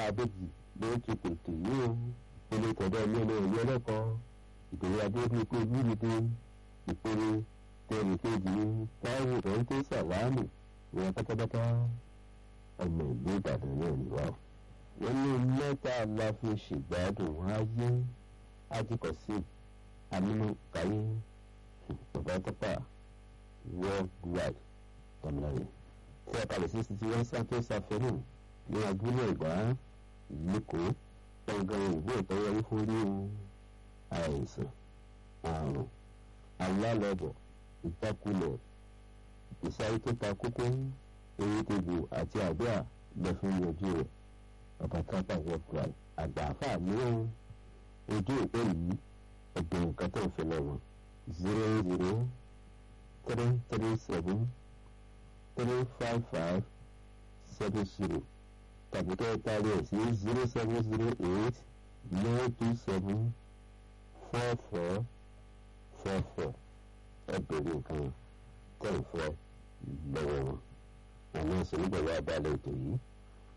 adébí ló ti pètè yìí o ilé tọ̀dọ̀ ilé ilé ìlú ẹlẹ́kọ̀ọ́ ìdòwú adébí pé gbúdúdú ìpele tẹ̀lé kejì ní táwọn ìrọ̀ tó sàlámù ìwọ̀n pátápátá ọmọ ìlú ìbàdàn náà nìwá o. wọ́n ní mẹ́ta la fi ṣègbádùn ayé ajíkọ̀sí amínú káyé bàbá tọ́pà worldwide tọ́mìlẹ́yìn tí a kalẹ̀ sí títí wọ́n santos afẹ́nù ní abúlé ìgbà lẹ́kọ̀ọ́ gbọ̀ngàn ìwé ìtọ́wọ́rí fún rí àìsàn àrùn alálọ́bọ̀ ìjákulẹ̀ ìsáyé tó ta kókó ewé tegbò àti àdúrà lẹ́fún yanjú rẹ̀ bàbá tọ́pà worldwide àgbà àfà mìíràn ojú ìpè yìí ẹgbẹ̀rún kan tó ń fẹ́ lọ́wọ́ zero zero three three seven three five five seven zero tàbí kẹ́ ẹ parí ẹ̀ sí zero seven zero eight nine two seven four four four four ẹ bèrè nǹkan tẹ̀ ń fẹ́ lọ́wọ́ wọn àwọn ìṣòro ìgbàlódé abalẹ̀ ètò yìí